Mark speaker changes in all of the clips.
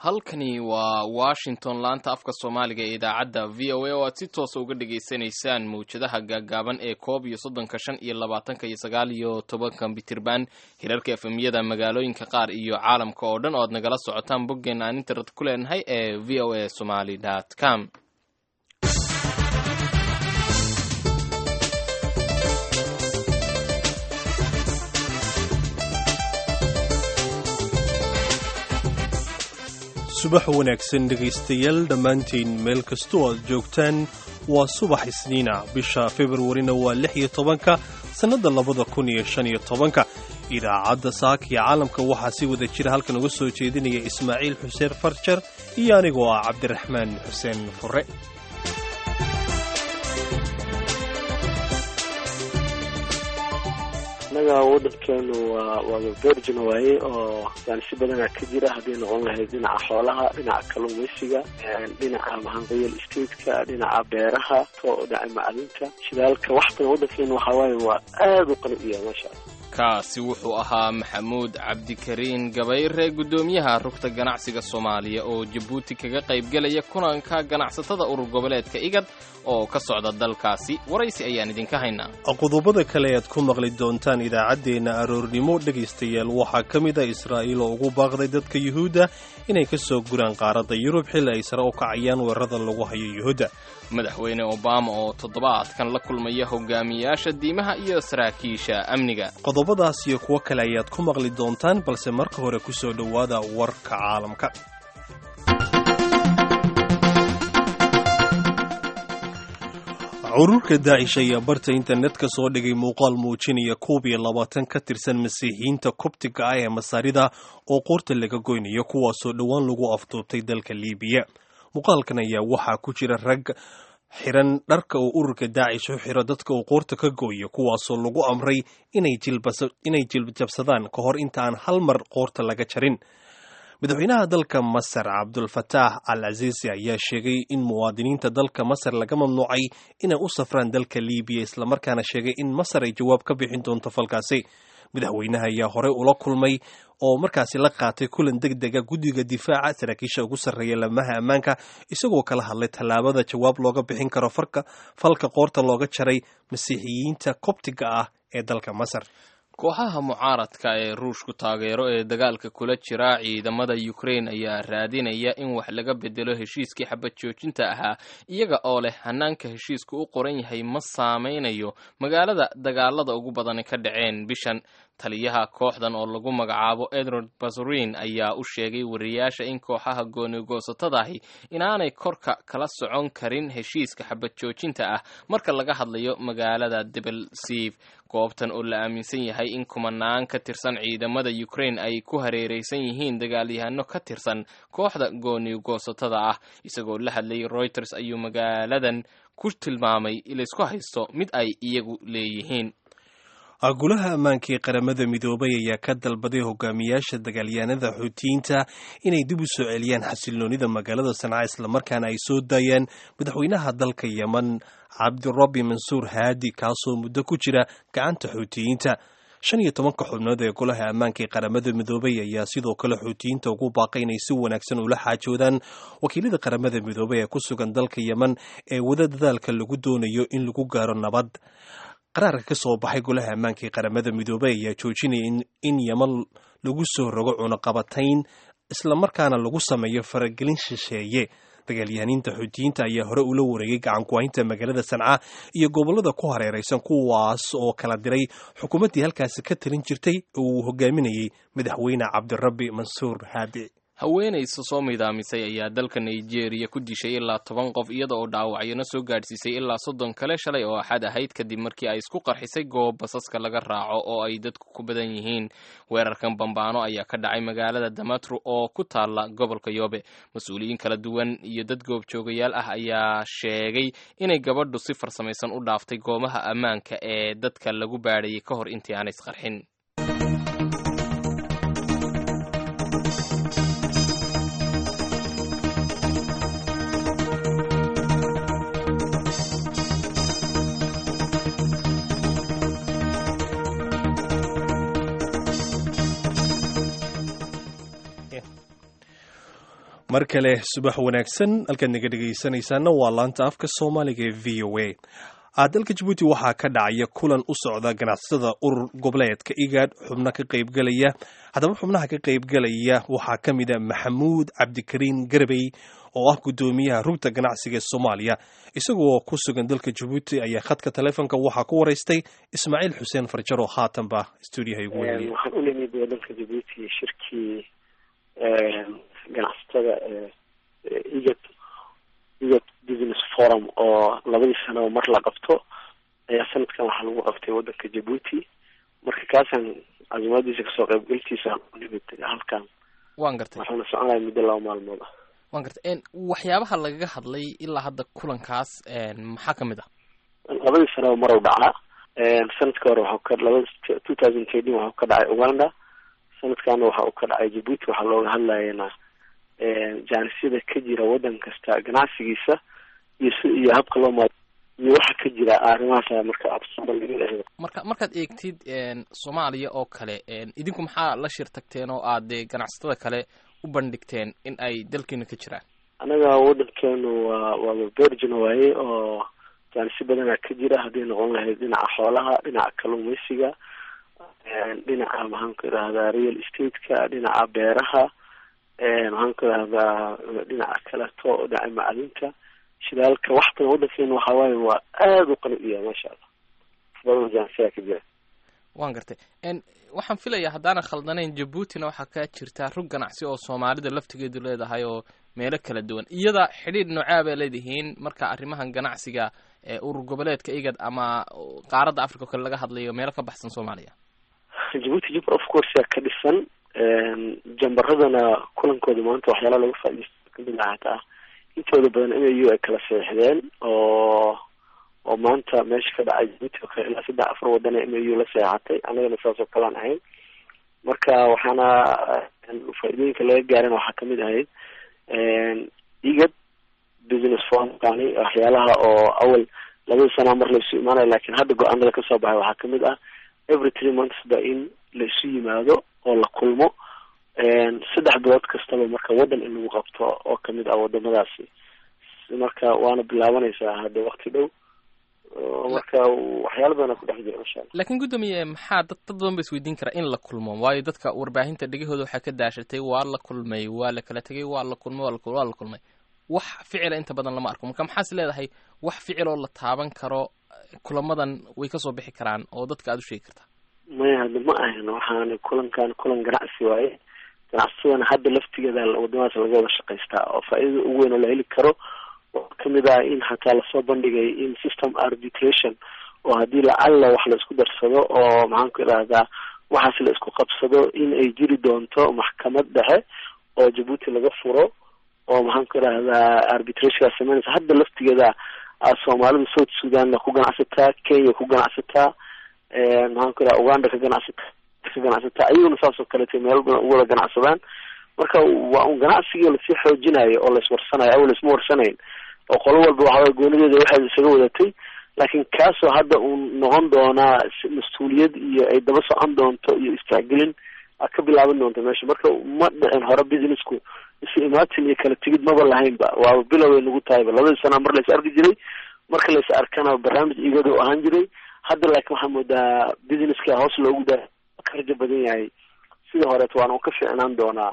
Speaker 1: halkani waa washington laanta afka soomaaliga ee idaacadda v o a oo aad si toosa uga dhagaysanaysaan mawjadaha gaagaaban ee koob iyo soddonka shan iyo labaatanka iyo sagaal iyo tobanka bitirban hirarka efemyada magaalooyinka qaar iyo caalamka oo dhan oo aad nagala socotaan boggeen aan internet ku leenahay ee v o a somaly com
Speaker 2: subax wanaagsan dhegaystayaal dhammaantiin meel kastoo aad joogtaan waa subax isniina bisha februarina waa lix iyo tobanka sannadda labada kun iyo shan iyo tobanka idaacadda saaka iyo caalamka waxaa si wada jira halkan uga soo jeedinaya ismaaciil xuseen farjar iyo anigoo ah cabdiraxmaan xuseen fure
Speaker 3: innaga waddankeenu waa waaba virgin waaye oo yani si badana ka jira hadday noqon lahayd dhinaca xoolaha dhinaca kalluumaysiga dhinaca mahan real estateska dhinaca beeraha dhinaca macdinta shidaalka wax badan waddankeenu waxaa waaye waa aada u qani iya maasha allah
Speaker 1: kaasi wuxuu ahaa maxamuud cabdikariin gabayre guddoomiyaha rugta ganacsiga soomaaliya oo jabuuti kaga qaybgelaya kulanka ganacsatada urur goboleedka igad oo ka socda dalkaasi waraysi ayaan idinka haynaa
Speaker 2: qodobada kale aad ku maqli doontaan idaacaddeenna aroornimo dhegaystayaal waxaa ka mid a israa'iil oo ugu baaqday dadka yuhuudda inay ka soo guraan qaaradda yurub xilli ay sare u kacayaan weerarada lagu hayo yuhuudda
Speaker 1: madaxweyne obama oo toddobaadkan la kulmaya hogaamiyayaasha diimaha iyo saraakiisha amniga
Speaker 2: qodobadaas iyo kuwo kale ayaad ku maqli doontaan balse marka hore ku soo dhowaada warka caalamka cururka daacish ayaa barta internetka soo dhigay muuqaal muujinaya koob iyo labaatan ka tirsan masiixiyiinta kobtiga ah ee masaarida oo qoorta laga goynayo kuwaasoo dhowaan lagu afduubtay dalka liibiya muuqaalkan ayaa waxaa ku jira rag xiran dharka uu ururka daacish u xiro dadka uu qoorta ka gooyo kuwaasoo lagu amray inay jiljabsadaan ka hor inta aan hal mar qoorta laga jarin madaxweynaha dalka masar cabdulfataax al casiisi ayaa sheegay in muwaadiniinta dalka masar laga mamnuucay inay u safraan dalka liibiya islamarkaana sheegay in masar ay jawaab ka bixin doonto falkaasi madaxweynaha ayaa horey ula kulmay oo markaasi la qaatay kulan deg dega guddiga difaaca saraakiisha ugu sarreeya lamaha ammaanka isagoo kala hadlay tallaabada jawaab looga bixin karo falka qoorta looga jaray masiixiyiinta kobtiga ah ee dalka masar
Speaker 1: kooxaha mucaaradka ee ruushku taageero ee dagaalka kula jira ciidamada ukrain ayaa raadinaya in wax laga bedelo heshiiskii xabad joojinta ahaa iyaga oo leh hanaanka heshiisku u qoran yahay ma saameynayo magaalada dagaalada ugu badani ka dhaceen bishan taliyaha kooxdan oo lagu magacaabo edward bazurin ayaa u sheegay wariyaasha in kooxaha goonigoosatadahi inaanay korka kala socon karin heshiiska xabad joojinta ah marka laga hadlayo magaalada debelsiv goobtan oo la aaminsan yahay in kumanaan ka tirsan ciidamada ukrain ay ku hareereysan yihiin dagaalyahano ka tirsan kooxda goonigoosatada ah isagoo la hadlayay reuters ayuu magaaladan ku tilmaamay laysku haysto mid ay iyagu leeyihiin
Speaker 2: golaha ammaanka ee qaramada midoobay ayaa ka dalbaday hogaamiyaasha dagaalyahanada xuutiyiinta inay dib u soo celiyaan xasiloonida magaalada sanca islamarkaana ay soo daayaan madaxweynaha dalka yeman cabdirabi mansuur haadi kaasoo muddo ku jira gacanta xuutiyiinta shan iyo tobanka xubnood ee golaha ammaanka ee qaramada midoobay ayaa sidoo kale xuutiyiinta ugu baaqay inay si wanaagsan ula xaajoodaan wakiilada qaramada midoobay ee ku sugan dalka yeman ee wada dadaalka lagu doonayo in lagu gaaro nabad qaraarka ka soo baxay golaha ammaanka ee qaramada midoobey ayaa joojinaya in yeman lagu soo rogo cunaqabatayn islamarkaana lagu sameeyo faragelin shisheeye dagaalyahaniinta xuutiyiinta ayaa hore ula wareegay gacankuhaynta magaalada sanca iyo gobollada ku hareeraysan kuwaas oo kala diray xukuumaddii halkaasi ka talin jirtay oo uu hogaaminayay madaxweyne cabdirabi mansuur haadi
Speaker 1: haweenaysa soo midaamisay ayaa dalka nigeria ku dishay ilaa toban qof iyada oo dhaawacyana soo gaadhsiisay ilaa soddon kale shalay oo axad ahayd kadib markii ay isku qarxisay goob basaska laga raaco oo ay dadku ku badan yihiin weerarkan bambaano ayaa ka dhacay magaalada damatru oo ku taalla gobolka yoobe mas-uuliyiin kala duwan iyo dad goobjoogayaal ah ayaa sheegay inay gabadhu si farsamaysan u dhaaftay goobaha ammaanka ee dadka lagu baadhayay ka hor intii aanay isqarxin
Speaker 2: mar kale subax wanaagsan halkaad naga dhegaysanaysaana waa laanta afka soomaaliga ee v o a dalka jabuuti waxaa ka dhacaya kulan u socda ganacsatada urur goboleedka igaad xubno ka qaybgelaya haddaba xubnaha ka qaybgelaya waxaa ka mid a maxamuud cabdikariin garbey oo ah guddoomiyaha rugta ganacsiga ee soomaaliya isagoo ku sugan dalka jabuuti ayaa khadka taleefonka waxaa ku waraystay ismaaciil xuseen farjar oo haatanba stuudiyaha igu weliya
Speaker 3: waxaan u nimid wadanka jabuuti shirkii ganacsatada egat egat business forum oo labadii sanaba mar la qabto ayaa sanadkan waxaa lagu qabtay wadanka jabuuti marka kaasaan casimaadiisa kasoo qaybgalkiisa u nimid halkan
Speaker 1: waan gartay
Speaker 3: waxaana soconaya muddo laba maalmood ah
Speaker 1: waan gartay waxyaabaha lagaga hadlay ilaa hadda kulankaas maxaa ka mid ah
Speaker 3: labadii sanaba marow dhacaa sanadka hore waxau ka labada two thousand thirteen waxau ka dhacay uganda sanadkaana waxa uu ka dhacay jabuuti waxaa looga hadlayana jaanisyada ka jira wadan kasta ganacsigiisa iyo si iyo habka loo maad iyo waxa ka jira arrimahaas marka absabal
Speaker 1: marka markaad eegtid soomaaliya oo kale idinku maxaa la shir tagteen oo aad dee ganacsatada kale u bandhigteen in ay dalkiina ka jiraan
Speaker 3: anaga wadankeenu waa waaba virgin waaye oo jaanisyo badanaa ka jira hadday noqon lahayd dhinaca xoolaha dhinaca kalluumaysiga dhinaca maxaan ku idhahdaa real estate-ka dhinaca beeraha maxaan ku idhahdaa dhinaca kaleto dhinaca macdinta shidaalka wax badan wadankeena waxa waaye waa aada u qani u yahay maasha allah badan jaansiyaa ka jira
Speaker 1: waan gartay waxaan filayaa haddaanan khaldanayn jabuutina waxaa ka jirtaa rug ganacsi oo soomaalida laftigeedu leedahay oo meelo kala duwan iyada xidhiidh noocaa bay leedihiin marka arrimahan ganacsiga urur goboleedka igad ama qaaradda africa o kale laga hadlayo meelo ka baxsan soomaaliya
Speaker 3: jabuuti jubr of course yaa ka dhisan jambaradana kulankooda maanta waxyaala laga faaidaysta kamid ah hataa intooda badan m a u ay kala seexdeen oo oo maanta meesha ka dhacay jabuuti oo kale ilaa saddex afar wadana m a u la seexatay annagana saas oo kalean ahayn marka waxaana faa-idooyinka laga gaaran waxaa kamid ahayd egad business formkani waxyaalaha oo awal labada sanaa mar la isu imaanayo lakin hadda go-aanada kasoo baxay waxaa kamid ah every three months ba in la isu yimaado oo la kulmo saddex bilood kastaba marka waddan in lagu qabto oo kamid ah wadamadaasi marka waana bilaabanaysaa hadda wakti dhow marka waxyaala badana ku dhex jira masha alla
Speaker 1: laakiin guddoomiye maxaa dad dad badan ba isweydiin karaa in la kulmo waayo dadka warbaahinta dhegahooda waxaa ka daashatay waa la kulmay waa la kala tegay waa la kulmay waa la waa la kulmay wax ficila inta badan lama arko marka maxaas leedahay wax ficil oo la taaban karo kulamadan way kasoo bixi karaan oo dadka aada u sheegi kartaa
Speaker 3: maya hadda ma ahan waxaana kulankan kulan ganacsi waaye ganacsadana hadda laftigeeda wadamadaas laga wada shaqaystaa oo faa-idada ugu weyn oo la heli karo oo kamid ah in hataa lasoo bandhigay in system arbitration oo haddii lacalla wax la isku darsado oo maxaan ku idhahdaa waxaas la isku qabsado in ay jiri doonto maxkamad dhexe oo jabuuti laga furo oo maxaan ku idhahdaa arbitrationkaa sameynaysa hadda laftigeeda soomaalida south sudanna ku ganacsataa kenya ku ganacsataa maxaan ku idhaha uganda ka ganacsataa ka ganacsataa ayaguna saas oo kaleeta meel badan u wada ganacsadaan marka waa un ganacsigii lasii xoojinayo oo laiswarsanayo awal laisma warsanayn oo qolo walba waxaway goonideeda waxaad isaga wadatay laakiin kaasoo hadda uu noqon doonaa mas-uuliyad iyo ay daba socon doonto iyo istacgelin aad ka bilaaban doonto meesha marka ma dhicin hore businessku isu imaatin iyo kala tegid maba lahaynba waaba biloway nagu tahayba labadii sanaa mar lais arki jiray marka lais arkana barnaamij igado ahaan jiray hadda laakiin waxaa moodaa businesska hoos loogu daa karjo badan yahay sida horeeto waana ka ficnaan doonaa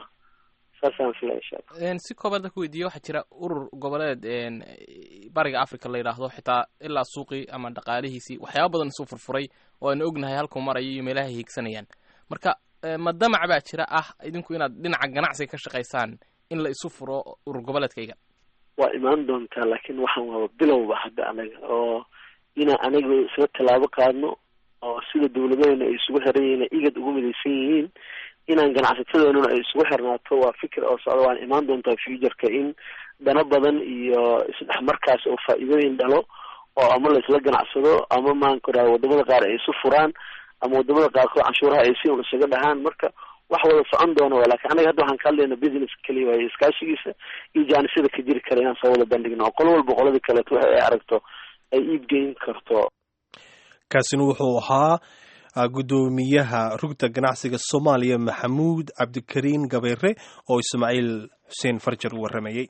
Speaker 1: si koobaad ku weydiiye waxaa jira urur goboleed bariga africa la yidhaahdo xitaa ilaa suuqii ama dhaqaalihiisii waxyaaba badan isu furfuray oo aanu ognahay halkuu marayo iyo meelaha ay hiigsanayaan marka ma damac baa jira ah idinku inaad dhinaca ganacsiga ka shaqaysaan in la isu furo urur goboleedkayga
Speaker 3: waa imaan doontaa laakiin waxaan waaba bilowba hadda anaga oo inaan anaga isla tallaabo qaadno oo sida dawladaheena ay isugu xiran yihiin igad ugu midaysan yihiin inaan ganacsatadoonuna ay isugu xirnaato waa fikir oo socda waan imaan doontaa futureka in dana badan iyo isdhexmarkaas oo faa-iidooyin dhalo oo ama la isla ganacsado ama maanku dhaha wadamada qaar ay isu furaan ama wadamada qaarkood canshuuraha ay si un isaga dhahaan marka wax wada socon doona wa lakin anaga hadda waxaan ka hadlayna business keliya waayo iskaashigiisa iyo jaanisada ka jiri kara inaan soo wada bandhigno oo qolo walba qoladii kaleeto waxa ay aragto ay iibgeyn karto
Speaker 2: kaasina wuxuu ahaa guddoomiyaha rugta ganacsiga soomaaliya maxamuud cabdikariin gabayre oo ismaaciil xuseen farjar u warramayey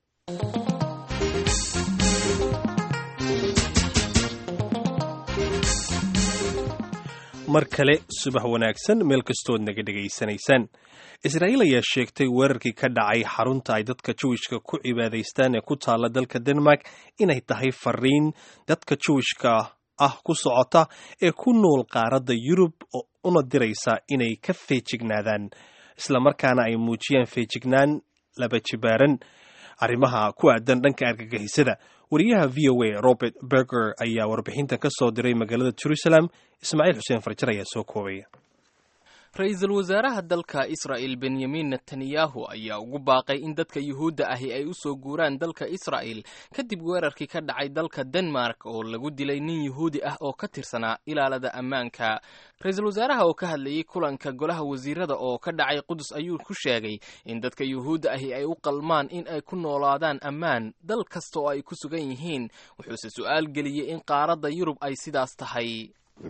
Speaker 2: mar kale subax wanaagsan meel kastood naga dhegaysanaysaan israa'iil ayaa sheegtay weerarkii ka dhacay xarunta ay dadka jawishka ku cibaadaystaan ee ku taalla dalka denmark inay tahay fariin dadka jawishka ah ku socota ee ku nool qaaradda yurub una diraysa inay ka feejignaadaan islamarkaana ay muujiyaan feejignaan laba jibaaran arrimaha ku aadan dhanka argagixisada wariyaha v o a robert berger ayaa warbixintan ka soo diray magaalada jerusalem ismaaciil xuseen farjar ayaa soo koobaya
Speaker 1: ra-iisul wasaaraha dalka israa'il benyamin netanyahu ayaa ugu baaqay in dadka yuhuudda ahi ay u soo guuraan dalka israa'il kadib weerarkii ka dhacay dalka denmark oo lagu dilay nin yuhuudi ah oo ka tirsanaa ilaalada ammaanka ra-iisul wasaaraha oo ka hadlayey kulanka golaha wasiirada oo ka dhacay qudus ayuu ku sheegay in dadka yuhuudda ahi ay u qalmaan in ay ku noolaadaan ammaan dal kasta oo ay ku sugan yihiin wuxuuse su'aal geliyey in qaaradda yurub ay sidaas tahay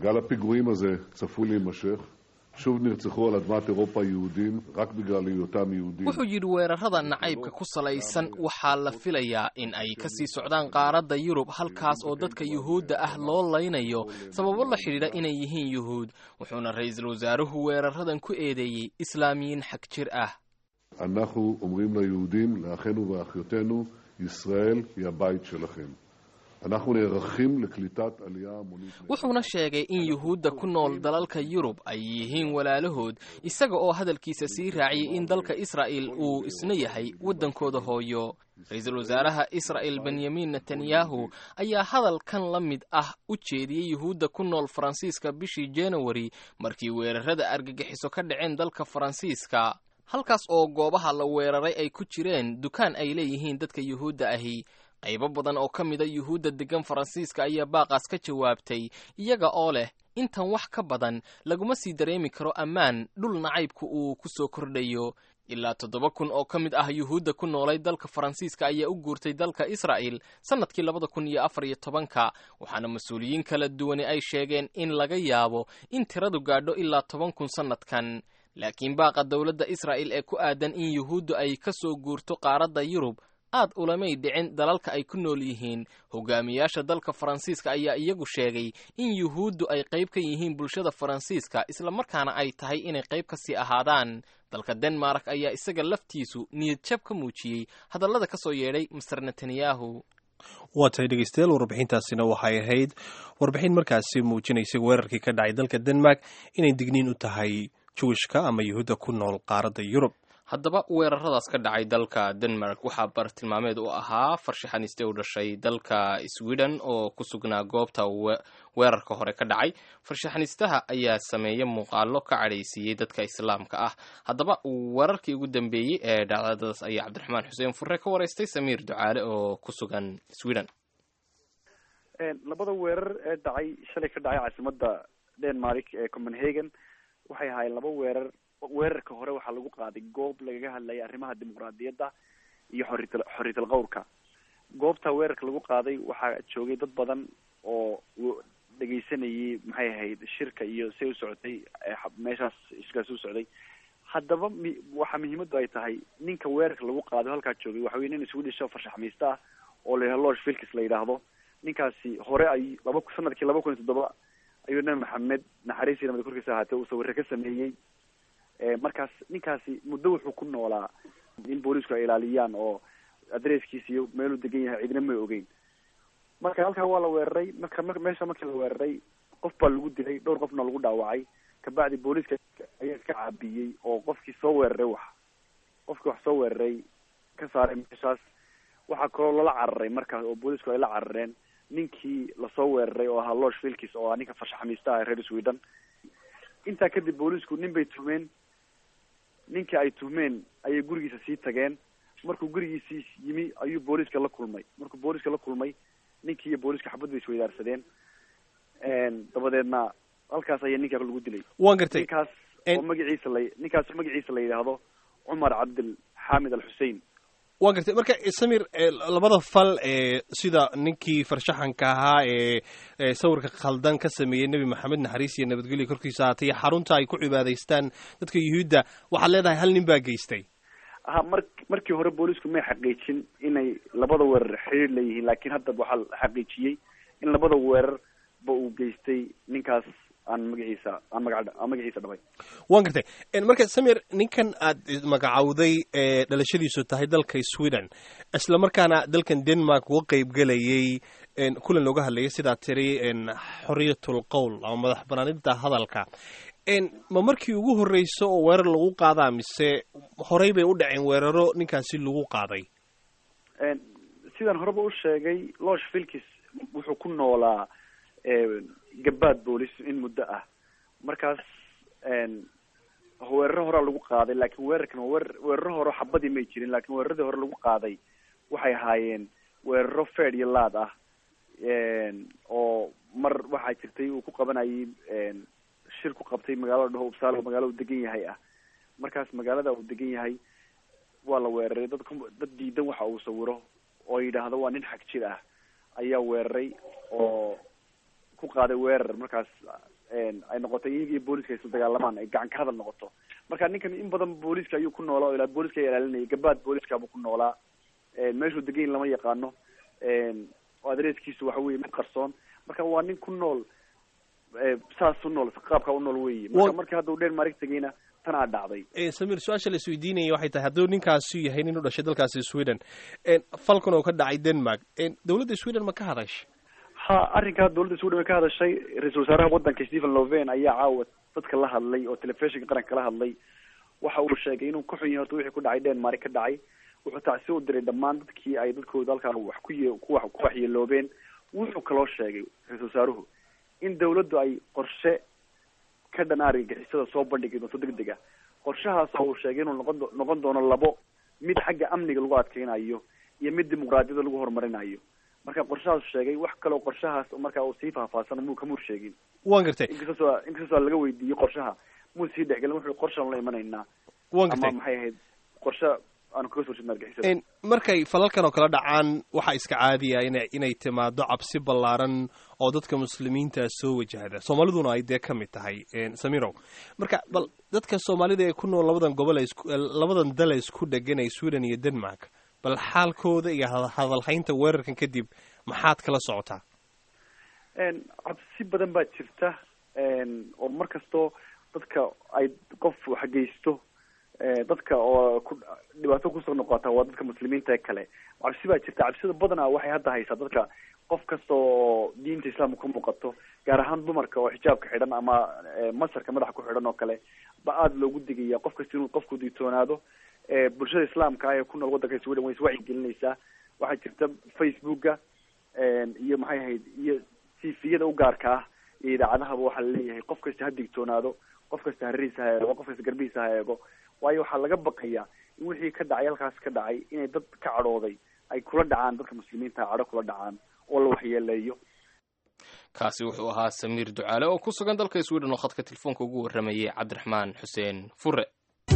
Speaker 4: שוב נרצחו על אדמת אירופה יהודים רק בגלל היותם יהודים.
Speaker 1: wuxuu yidhi weerarada nacaybka ku salaysan waxaa la filayaa in ay ka sii socdaan qaaradda yurub halkaas oo dadka yuhuudda ah loo laynayo sababo la xidhiidha inay yihiin yuhuud wuxuuna ra-iisul wasaaruhu weeraradan ku eedeeyey islaamiyiin xag jir ah
Speaker 4: אנחנו אומרים ליהודים, לאחינו ואחיותינו, ישראל היא הבית שלכם. אנחנו נערכים לקליטת עלייה המונית.
Speaker 1: wuxuuna sheegay in yuhuudda ku nool dalalka yurub ay yihiin walaalahood isaga oo hadalkiisa sii raaciyey in dalka israa'il uu isna yahay waddankooda hooyo ra-iisul wasaaraha israa'il benyamin netanyahu ayaa hadalkan la mid ah u jeediyey yuhuudda ku nool faransiiska bishii januari markii weerarada argagixiso ka dhaceen dalka faransiiska halkaas oo goobaha la weeraray ay ku jireen dukaan ay leeyihiin dadka yuhuudda ahi qaybo badan oo ka mida yuhuudda deggan faransiiska ayaa baaqaas ka jawaabtay iyaga oo leh intan wax ka badan laguma sii dareemi karo ammaan dhul nacaybku uu ku soo kordhayo ilaa toddoba kun oo ka mid ah yuhuudda ku noolay dalka faransiiska ayaa u guurtay dalka israa'il sannadkii labada kun iyo afar iyo tobanka waxaana mas-uuliyiin kala duwani ay sheegeen in laga yaabo in tiradu gaadho ilaa toban kun sannadkan laakiin baaqa dowladda israa'il ee ku aadan in yuhuuddu ay ka soo guurto qaaradda yurub aad ulamay dhicin dalalka ay ku nool yihiin hogaamiyaasha dalka faransiiska ayaa iyagu sheegay in yuhuuddu ay qayb ka yihiin bulshada faransiiska islamarkaana ay tahay inay qayb ka sii ahaadaan dalka denmark ayaa isaga laftiisu niyad jab ka muujiyey hadallada ka soo yeedhay master netanyahu
Speaker 2: waa tahay dhegeystayaal warbixintaasina waxay ahayd warbixin markaasi muujinaysay weerarkii ka dhacay dalka denmark inay digniin u tahay juwishka ama yuhuudda ku nool qaaradda yurub
Speaker 1: haddaba weeraradaas ka dhacay dalka denmark waxaa bartilmaameed u ahaa farshaxaniste u dhashay dalka sweden oo ku sugnaa goobta weerarka hore ka dhacay farshaxanistaha ayaa sameeya muuqaalo ka cadhaysiiyey dadka islaamka ah haddaba weerarkii ugu dambeeyey ee dhacdadaas ayaa cabdiraxmaan xuseen furre ka waraystay samiir ducaale oo ku sugan sweden
Speaker 5: labada weerar ee dhacay shalay ka dhacay caasimada denmark ee copenhagen waxay ahaayeen laba weerar weerarka hore waxaa lagu qaaday goob lagaga hadlayay arrimaha dimuqraadiyadda iyo xorital xoriyatal qawrka goobta weerarka lagu qaaday waxaa joogay dad badan oo dhegeysanayay maxay ahayd shirka iyo say u socotay meeshaas shirkaas u socday haddaba mi waxaa muhiimadu ay tahay ninka weerarka lagu qaado halkaa joogay waxa wey nin swedish oo farshaxmaysta ah oo la yidhahdo lorge filkis la yidhaahdo ninkaasi hore ay laba sanadkii laba kun iyo toddoba ayuu nabi maxamed naxariisii namada korkiisa ahaatee uu sawirre ka sameeyey markaas ninkaasi muddo wuxuu ku noolaa in boolisku ay ilaaliyaan oo adresskiisa iyo meeluu degan yahay cidina may ogeyn marka halkaa waa la weeraray marka meesha markii la weeraray qof baa lagu dilay dhowr qofna lagu dhaawacay kabacdi booliska ayaa iska caabiyey oo qofkii soo weeraray wax qofkii wax soo weeraray ka saaray meeshaas waxaa kaloo lala cararay markaas oo boolisku ay la carareen ninkii lasoo weeraray oo ahaa lorge filkis oo ah ninka farshaxamiista ah reer sweden intaa kadib boolisku nin bay tuhmeen ninkii ay tuhmeen ayay gurigiisa sii tageen markuu gurigiisii yimi ayuu booliska la kulmay markuu booliska la kulmay ninkii iyo booliska xabad bay isweydaarsadeen dabadeedna halkaas ayaa ninkaa lagu dilay
Speaker 2: waan gartay
Speaker 5: ninkaas oo magaciisa la ninkaas magaciisa la yidhaahdo cumar cabdil xaamid al xusein
Speaker 2: waa gartay marka samir labada fal ee sida ninkii farshaxanka ahaa ee sawirka khaldan ka sameeyey nebi maxamed naxariis iyo nabadgelyo korkiisa haatay iyo xarunta ay ku cibaadaystaan dadka yuhuudda waxaad leedahay hal nin baa geystay
Speaker 5: ha mar markii hore boolisku may xaqiijin inay labada weerar xiriir leeyihiin laakiin hadda waxaa la xaqiijiyey in labada weerar ba uu geystay ninkaas aan magaciisa aan maga aan magaciisa dhabay
Speaker 2: waan gartay marka samir ninkan aad magacowday ee dhalashadiisu tahay dalka sweden isla markaana dalkan denmark uga qeyb gelayay kulan looga hadlayay sidaa tiri xoriyatul qowl ama madax banaanida hadalka ma markii ugu horreyso oo weerar lagu qaadaa mise horey bay u dhaceen weeraro ninkaasi lagu qaaday
Speaker 5: sidaan horeba u sheegay losh filkis wuxuu ku noolaa gabaad boolis in muddo ah markaas weeraro horaa lagu qaaday laakiin weerarkan weer weeraro hore xabadii may jirin laakiin weeraradii hore lagu qaaday waxay ahaayeen weeraro fed iyo laad ah oo mar waxaa jirtay uu ku qabanayay shir ku qabtay magaalada dhaho upsaalo magaalo uu degan yahay ah markaas magaalada uu degan yahay waa la weeraray dad dad diidan waxa uu sawiro oo yidhaahdo waa nin xag jir ah ayaa weeraray oo ku qaaday weerar markaas ay noqotay iyagii booliska isla dagaalamaan ay gacan ka hadal noqoto marka ninkan in badan booliska ayuu ku noolaa o ilaa booliska ilaalinayay gabaad booliskaabuu ku noolaa meeshuu degan lama yaqaano adreeskiisu waxa weye mid qarsoon marka waa nin ku nool saas u nool qaabka u nool weyi marka markii hadda u denmark tegayna tanaa dhacday
Speaker 2: samir su-aasha la isweydiinaya waxay tahay hadduu ninkaasu yahay nin u dhashay dalkaasi sweden falkan oo ka dhacay denmark dowladda sweden ma ka hadashay
Speaker 5: ha arrinkaa dowladda sweden way ka hadashay ra-isul wasaaraha waddanka stephen loven ayaa caawa dadka la hadlay oo telefishinka qaranka la hadlay waxa uu sheegay inuu ka xun yahay horta wixii ku dhacay denmark ka dhacay wuxuu tacsi u diray dhammaan dadkii ay dadkooda halkaa wax ku ye ku ku waxyeeloobeen wuxuu kaloo sheegay ra-isul wasaaruhu in dawladdu ay qorshe ka dhan argagixisada soo bandhigi doonto deg deg a qorshahaas uu sheegay inuu noqon noqon doono labo mid xagga amniga lagu adkeynayo iyo mid dimuqraadiyada lagu horumarinayo marka qorshahaas sheegay wax kaloo qorshahaas marka uu sii faahfaahsan muu kamur sheegin
Speaker 2: waan gartay
Speaker 5: inkastoo inkastoo laga weydiiyey qorshaha muu sii dhexgelin wuxuu qorshaan la imanaynaa
Speaker 2: waan
Speaker 5: ama
Speaker 2: gartay
Speaker 5: maxay ahayd qorshe aanu kaga soo jeedna argixisada
Speaker 2: markay falalkan oo kala dhacaan waxaa iska caadiya ina inay timaado cabsi ballaaran oo dadka muslimiinta soo wajahda soomaaliduna ay dee ka mid tahay samirow marka bal dadka soomaalida ee ku nool labadan gobol ee isku labadan dal ee isku dhegan ee sweden iyo denmark bal xaalkooda iyo hadalhaynta weerarkan kadib maxaad kala socotaa
Speaker 5: cabsi badan baa jirta oo mar kastoo dadka ay qof waxgeysto dadka oo ku dhibaato kusoo noqota waa dadka muslimiinta ee kale cabsi baa jirta cabsida badana waxay hadda haysaa dadka qof kasta oo diinta islaamka ku muuqato gaar ahaan dumarka oo xijaabka xidhan ama masarka madaxa ku xidhan oo kale ba aada loogu digaya qof kasta inuu qofku digtoonaado bulshada islaamka ah ee ku nool waddanka sweden way iswacyi gelinaysaa waxaa jirta facebooka iyo maxay ahayd iyo tifiyada u gaarka ah iyo idaacadahaba waxaa laleeyahay qof kasta ha digtoonaado qof kasta harihiisa ha eego qof kasta garbihiisa ha eego waayo waxaa laga baqayaa in wixii ka dhacay halkaas ka dhacay inay dad ka cadhooday ay kula dhacaan dadka muslimiinta cadho kula dhacaan oo la waxyeeleeyo
Speaker 1: kaasi wuxuu ahaa samiir ducaale oo ku sugan dalka sweden oo khadka telefoonka ugu warramayay cabdiraxmaan xuseen fure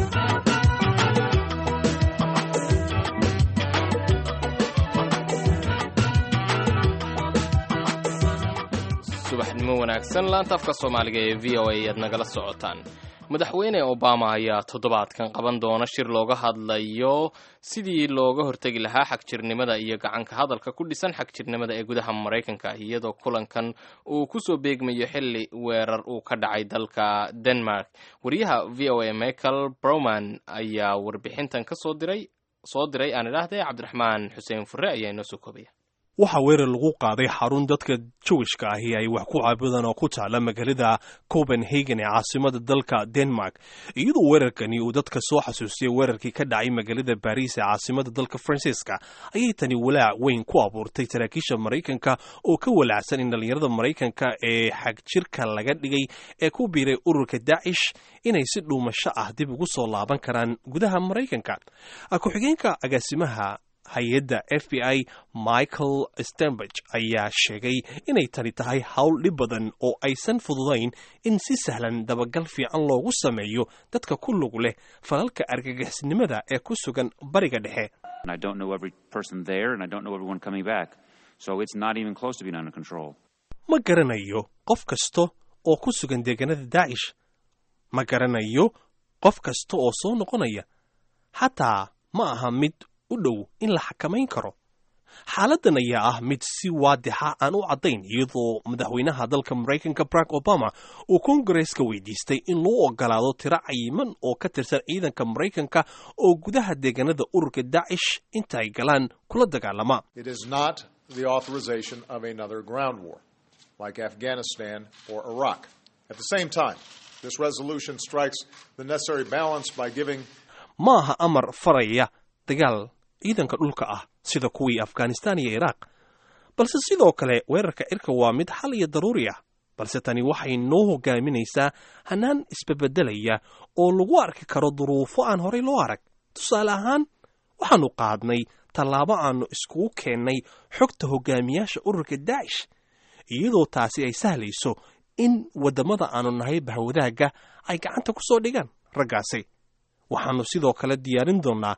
Speaker 1: subaxnimo wanaagsan laanta afka soomaaliga ee v o a ayaad nagala socotaan madaxweyne obama ayaa toddobaadkan qaban doona shir looga hadlayo sidii looga hortegi lahaa xagjirnimada iyo gacanka hadalka ku dhisan xagjirnimada ee gudaha maraykanka iyadoo kulankan uu kusoo beegmayo xilli weerar uu ka dhacay dalka denmark wariyaha v o a michael browman ayaa warbixintan kasoo diray soo diray aan idhaahdee cabdiraxmaan xuseen fure ayaa inoo soo koobaya
Speaker 2: waxaa weerar lagu qaaday xarun dadka jawishka ahi ay wax ku caabudaan oo ku taala magaalada copenhagen ee caasimada dalka denmark iyadoo weerarkani uu dadka soo xasuusiyay weerarkii ka dhacay magaalada baris ee caasimada dalka faransiiska ayay tani walaac weyn ku abuurtay saraakiisha maraykanka oo ka walaacsan in dhallinyarada maraykanka ee xagjirka laga dhigay ee ku biiray ururka daacish inay si dhuumasho ah dib ugu soo laaban karaan gudaha maraykanka ku-xigeenka agaasimaha hay-adda f b i michael stenberg ayaa sheegay inay tani tahay howl dhib badan oo aysan fududayn in si sahlan dabagal fiican loogu sameeyo dadka ku lug leh falalka argagixisnimada ee ku sugan bariga dhexe
Speaker 6: And I don't know every person there, and I don't know everyone coming back. So it's not even close to being under control.
Speaker 2: ma garanayo qof kasta oo ku sugan deegaanada daacish ma garanayo qof kasta oo soo noqonaya xataa ma aha mid u dhow in la xakamayn karo xaaladdan ayaa ah mid si waadixa aan u caddayn iyadoo madaxweynaha dalka maraykanka barack obama uu kongareska weydiistay in loo ogolaado tiro cayiman oo ka tirsan ciidanka maraykanka oo gudaha deegaanada ururka daacish inta ay galaan kula dagaalama
Speaker 7: It is not the authorization of another ground war, like Afghanistan or Iraq. At the same time, this resolution strikes the necessary balance by giving
Speaker 2: ma aha amar faraya dagaal ciidanka dhulka ah sida kuwii afghanistan iyo iraaq balse sidoo kale weerarka cirka waa mid xal iyo daruuri ah balse tani waxay noo hogaaminaysaa hannaan isbebeddelaya oo lagu arki karo duruufo aan horay loo arag tusaale ahaan waxaannu qaadnay tallaabo aannu iskugu keennay xogta hogaamiyaasha ururka daacish iyadoo taasi ay sahlayso in waddamada aannu nahay bahwadaagga ay gacanta ku soo dhigaan raggaasi waxaannu sidoo kale diyaarin doonnaa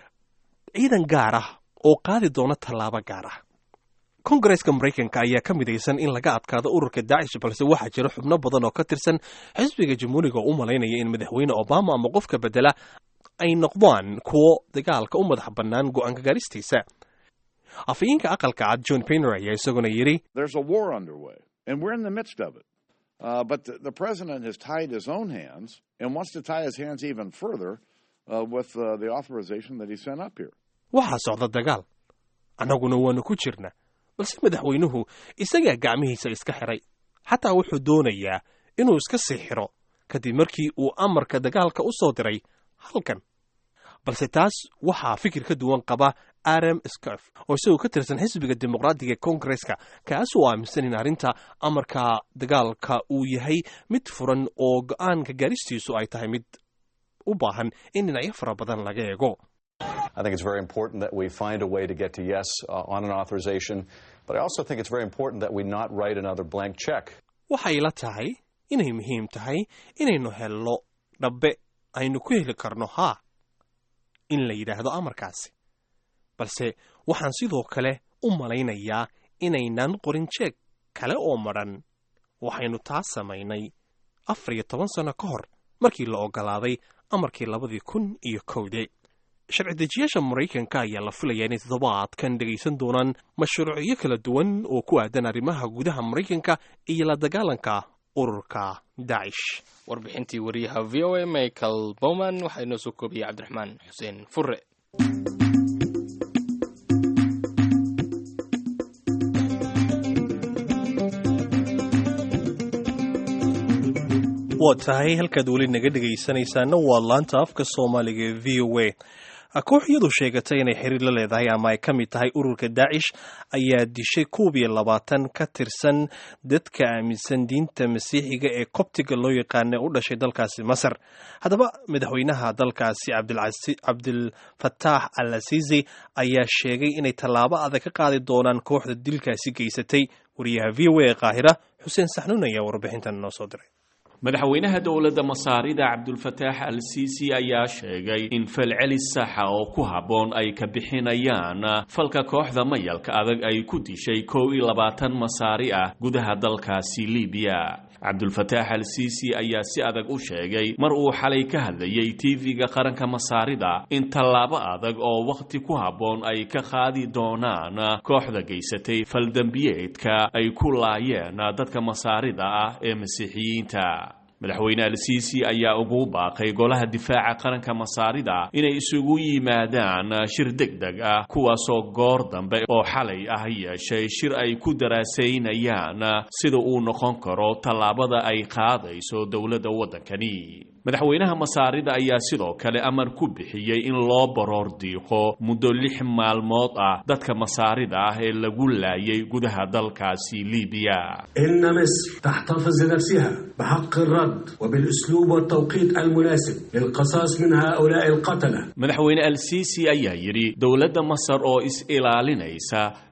Speaker 2: ciidan gaar ah oo qaadi doona tallaabo gaar ah kongareska maraykanka ayaa ka midaysan in laga adkaado ururka daacish balse waxaa jira xubno badan oo ka tirsan xisbiga jamhuuriga oo u malaynaya in madaxweyne obama ama qofka bedela ay noqdaan kuwo dagaalka u madax bannaan go'aanka gaaristiisa afhayeenka aqalka cad john paynor ayaa isaguna yidhi
Speaker 8: There's a war underway, and we're in the midst of it. Uh, but the, the president has tied his own hands and wants to tie his hands even further uh, with uh, the authorization that he sent up here.
Speaker 2: waxaa socda dagaal annaguna waannu ku jirna balse madaxweynuhu isagaa gacmihiisa iska xiray xataa wuxuu doonayaa inuu iska sii xiro kadib markii uu amarka dagaalka u soo diray halkan balse taas waxaa fikir ka duwan qaba adam scof oo isagoo ka tirsan xisbiga dimuqraadiga ee kongareska kaas oo aaminsan in arrinta amarka dagaalka uu yahay mid furan oo go'aanka gaaristiisu ay tahay mid u baahan in dhinacyo fara badan laga eego
Speaker 9: I think it's very important that we find a way to get to yes uh, on an authorization, but I also think it's very important that we not write another blank check.
Speaker 2: waxay la tahay inay muhiim tahay inaynu helno dhabbe aynu ku heli karno haa in la yidhaahdo amarkaasi balse waxaan sidoo kale u malaynayaa inaynan qorin jeeg kale oo madhan waxaynu taas samaynay afar iyo toban sanno ka hor markii la oggolaaday amarkii labadii kun iyo kowdii sharci dejiyaasha maraykanka ayaa la filayaa inay toddobaadkan dhegaysan doonaan mashruucyo kala duwan oo ku aadan arrimaha gudaha maraykanka iyo la dagaalanka ururka daacish
Speaker 1: warbixintii wariyaha v o a michael bowman waxaa inoo soo koobiyey cabdiraxmaan xuseen fure
Speaker 2: waa tahay halkaad weli naga dhegaysanaysaana waa laanta afka soomaaliga ee v o a koox iyadu sheegatay inay xiriir la leedahay ama ay ka mid tahay ururka daacish ayaa dishay koob iyo labaatan ka tirsan dadka aaminsan diinta masiixiga ee kobtiga loo yaqaana u dhashay dalkaasi masar haddaba madaxweynaha dalkaasi cabdilfataax al asiisi ayaa sheegay inay tallaabo adag ka qaadi doonaan kooxda dilkaasi geysatay wariyaha v o a ee qaahira xuseen saxnuun ayaa warbixintan noo soo diray
Speaker 10: madaxweynaha dowladda masaarida cabdulfataax al siisi ayaa sheegay in falcelis saxa oo ku habboon ay ka bixinayaan falka kooxda mayalka adag ay ku dishay kow iyo labaatan masaari ah gudaha dalkaasi libiya cabdulfataax al siisi ayaa si adag u sheegay mar uu xalay ka hadlayay tv-ga qaranka masaarida in tallaabo adag oo wakhti ku habboon ay ka qaadi doonaan kooxda geysatay faldembiyeedka ay ku laayeen dadka masaarida ah ee masiixiyiinta madaxweyne al-siisi ayaa ugu baaqay golaha difaaca qaranka masaarida inay isugu yimaadaan shir deg deg ah kuwaasoo goor dambe oo xalay ah yeeshay shir ay ku daraasaynayaan sida uu noqon karo tallaabada ay qaadayso dowladda waddankani madaxweynaha masaarida ayaa sidoo kale amar ku bixiyey in loo baroor diiqo muddo lix maalmood ah dadka masaarida ah ee lagu laayay gudaha dalkaasi libiya
Speaker 11: إن مصر تحتفظ لنفسها بحق الرد وبالأسلوب والتوقيت المناسب للقصاص من هؤلاء القتلة
Speaker 10: madaxweyne al-siisi ayaa yidhi dowladda masar oo is-ilaalinaysa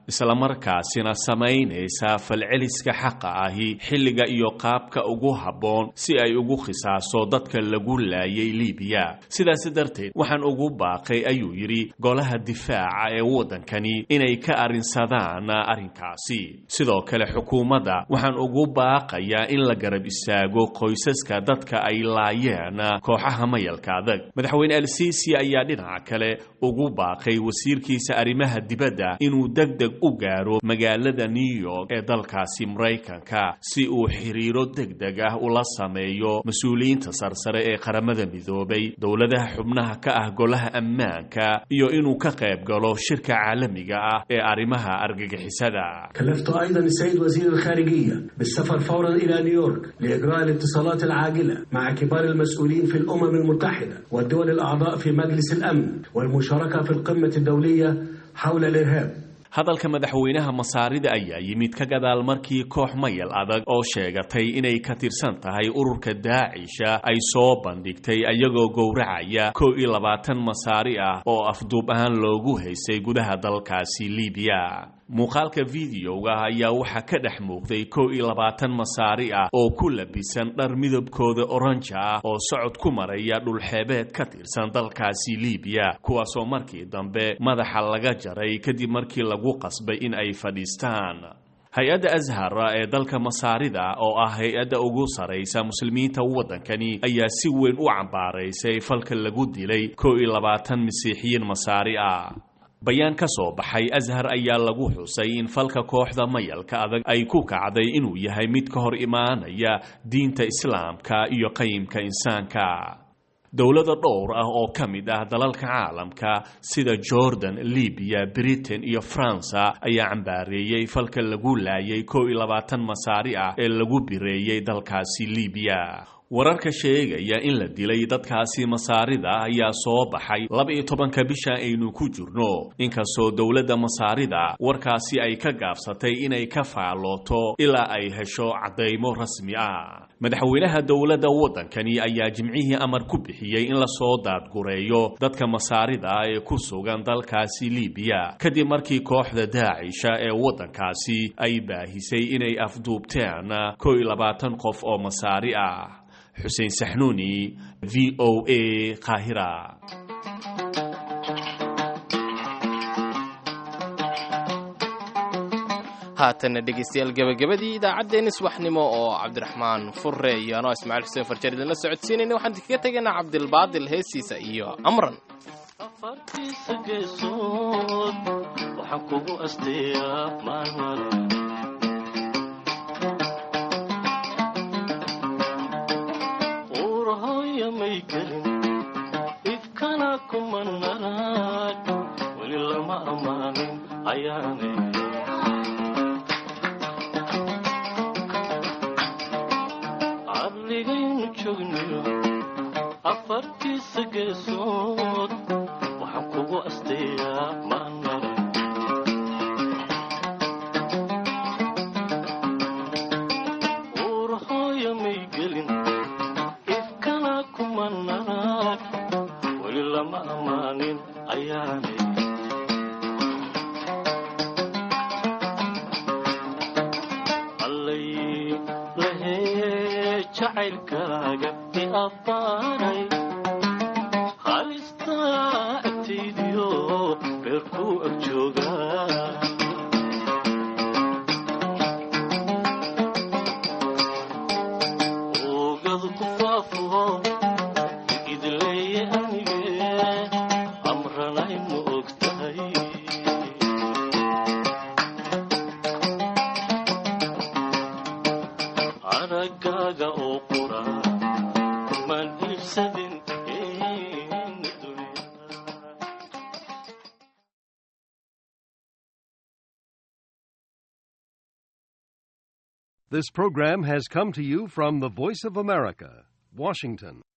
Speaker 10: islamarkaasina samaynaysa falceliska xaqa ahi xilliga iyo qaabka ugu habboon si ay ugu khisaaso dadka lagu laayay libiya sidaas darteed waxaan ugu baaqay ayuu yidhi golaha difaaca ee waddankani inay ka arrinsadaan arrinkaasi sidoo kale xukuumadda waxaan ugu baaqayaa in la garab istaago qoysaska dadka ay laayeen kooxaha mayalka adag madaxweyne al-siisi ayaa dhinaca kale ugu baaqay wasiirkiisa arrimaha dibadda inuu deg deg u gaaro magaalada new york ee dalkaasi maraykanka si uu xiriiro deg deg ah ula sameeyo mas-uuliyiinta sarsare ee qaramada midoobay dowladaha xubnaha ka ah golaha ammaanka iyo inuu ka qayb galo shirka caalamiga ah ee arrimaha argagixisada
Speaker 11: كلفت أيضا السيد وزير الخارجية بالسفر فورا إلى نيويورك لإجراء الاتصالات العاجلة مع كبار المسؤولين في الأمم المتحدة والدول الأعضاء في مجلس الأمن والمشاركة في القمة الدولية حول الإرهاب
Speaker 10: hadalka madaxweynaha masaarida ayaa yimid ka gadaal markii koox mayal adag oo sheegatay inay ka tirsan tahay ururka daacisha ay soo bandhigtay ayagoo gowracaya kow iyo labaatan masaari ah oo afduub ahaan loogu haysay gudaha dalkaasi libiya muuqaalka videoga ayaa waxaa ka dhex muuqday kow iyo labaatan masaari ah oo ku labisan dhar midabkooda oranja ah oo socod ku maraya dhulxeebeed ka tirsan dalkaasi libiya kuwaasoo markii dambe madaxa laga jaray kadib markii lagu qasbay in ay fadhiistaan hay-adda ashara ee dalka masaarida oo ah hay-adda ugu saraysa muslimiinta waddankani ayaa si weyn u cambaaraysay falka lagu dilay kow iyo labaatan masiixiyiin masaari ah bayaan ka soo baxay ashar ayaa lagu xusay in falka kooxda mayalka adag ay ku kacday inuu yahay mid ka hor imaanaya diinta islaamka iyo qayimka insaanka dowlada dhowr ah oo ka mid ah dalalka caalamka sida jordan libiya britain iyo faransa ayaa cambaareeyey falka lagu laayay kow iyo labaatan masaari ah ee lagu bireeyey dalkaasi libiya wararka sheegaya in la dilay dadkaasi masaarida ayaa soo baxay laba-iyo tobanka bisha aynu ku jirno inkastoo dowladda masaarida warkaasi ay ka gaabsatay inay ka faallooto ilaa ay hesho caddaymo rasmi ah madaxweynaha dowladda waddankani ayaa jimcihii amar ku bixiyey in lasoo daadgureeyo dadka masaarida ah ee ku sugan dalkaasi libiya kadib markii kooxda daacisha ee waddankaasi ay baahisay inay afduubteen kow iyo labaatan qof oo masaari ah xuseen saxnuuni v o a qaahira
Speaker 1: haatanna dhegaystayaal gebagabadii idaacaddeenni subaxnimo oo cabdiraxmaan furre iyo anoo ismaaciil xuseen farjar idinla socodsiinayna waxaan kaga tegaynaa cabdilbaadil heesiisa iyo amran
Speaker 12: afartiisa geesood waxaan kugu asteeyaa maalmar uurahooya may gelin ifkana kuma naraag weli lama ammaanin ayaane cadligaynu joogniyo afartiisa geesood waxaan kugu asteeyaa maanmara uurahooya may gelin ifkana kuma naraag weli lama ammaanin ayaanay allay lahee jacaylkaaga i abbaaray halistaa agtaydiyo beerkuu ag joogaa oogadu ku faafo idleeye anige amranay ma og tahay aragaaga oo qura kumaan iibsadin
Speaker 13: This program has come to you from the Voice of America, Washington.